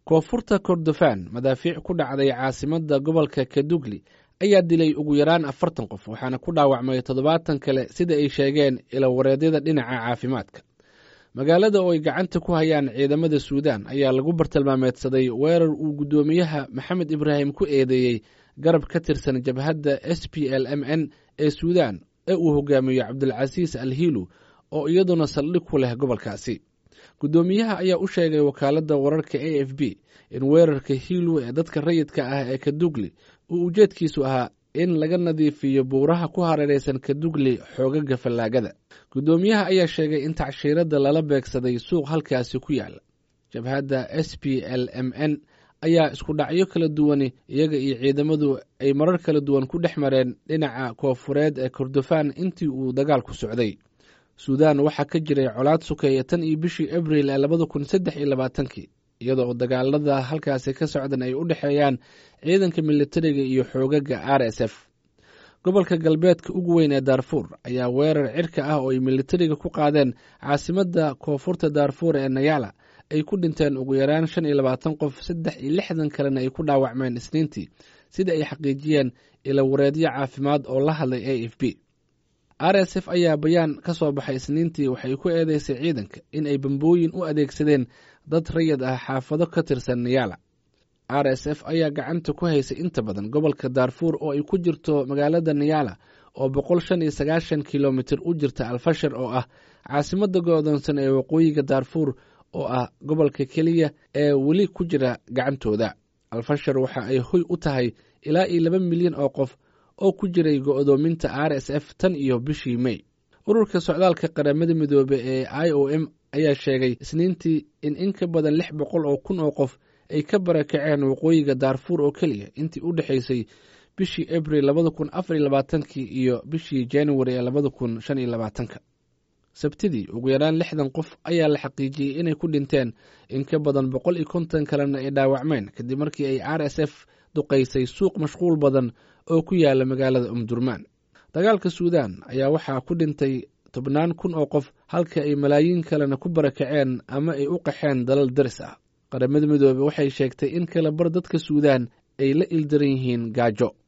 koonfurta kordofan madaafiic ku dhacday caasimadda gobolka kadugli ayaa dilay ugu yaraan afartan qof waxaana ku dhaawacmay toddobaatan kale sida ay sheegeen ilawareedyada dhinaca caafimaadka magaalada oo ay gacanta ku hayaan ciidamada suudaan ayaa lagu bartilmaameedsaday weerar uu guddoomiyaha maxamed ibraahim ku eedeeyey garab ka tirsan jabhadda s p l m n ee suudaan ee uu hogaamiyo cabdulcasiis al hiilu oo iyaduna saldhig ku leh gobolkaasi guddoomiyaha ayaa u sheegay wakaaladda wararka a f b in weerarka hiilu ee dadka rayidka ah ee kadugli uu ujeedkiisu ahaa in laga nadiifiyo buuraha ku hareeraysan kadugli xoogaga fallaagada guddoomiyaha ayaa sheegay in tacshiiradda lala beegsaday suuq halkaasi ku yaala jabhadda s p l m n ayaa isku dhacyo kala duwani iyaga iyo ciidamadu ay marar kala duwan ku dhex mareen dhinaca koofureed ee kordofan intii uu dagaalku socday suudaan waxaa ka jiray colaad sukeeya tan iyo bishii abril ee labada kun saddex iyo labaatankii iyadoo dagaalada halkaasi ka socdan ay u dhexeeyaan ciidanka militariga iyo xoogaga r s f gobolka galbeedka ugu weyn ee daarfuur ayaa weerar cirka ah oo ay militariga ku qaadeen caasimadda koonfurta daarfuur ee nayala ay ku dhinteen ugu yaraan shan iyo labaatan qof saddex iyo lixdan kalena ay ku dhaawacmeen isniintii sida ay xaqiijiyeen ilawareedyo caafimaad oo la hadlay a f b r s f ayaa bayaan ka soo baxay isniintii waxay ku eedeysay ciidanka in ay bambooyin u adeegsadeen dad rayid ah xaafado ka tirsan niyala r s f ayaa gacanta ku haysay inta badan gobolka daarfuur oo ay ku jirto magaalada niyala oo boqol shan iyo sagaashan kilomitir u jirta alfashar oo ah caasimadda go-doonsan ee waqooyiga daarfuur oo ah gobolka keliya ee weli ku jira gacantooda alfashar waxa ay hoy u tahay ilaa iyo laba milyan oo qof oo ku jiray go-doominta r s f tan iyo bishii mey ururka socdaalka qaramada midoobe ee i o m ayaa sheegay isniintii in in ka badan lix boqol oo kun oo qof ay ka barakaceen waqooyiga daarfuur oo keliya intii u dhexaysay bishii abril labada kun afar iyo labaatankii iyo bishii januari ee labada kun shan iyo labaatanka sabtidii ugu yaraan lixdan qof ayaa la xaqiijiyey inay ku dhinteen in ka badan boqol iyo konton kalena ay dhaawacmeen kadib markii ay r s f duqaysay suuq mashquul badan oo ku yaala magaalada umdurmaan dagaalka suudaan ayaa waxaa ku dhintay tobnaan kun oo qof halka ay malaayiin kalena ku barakaceen ama ay u qaxeen dalal daris ah qaramada midoobe waxay sheegtay in kala bar dadka suudaan ay la ildaran yihiin gaajo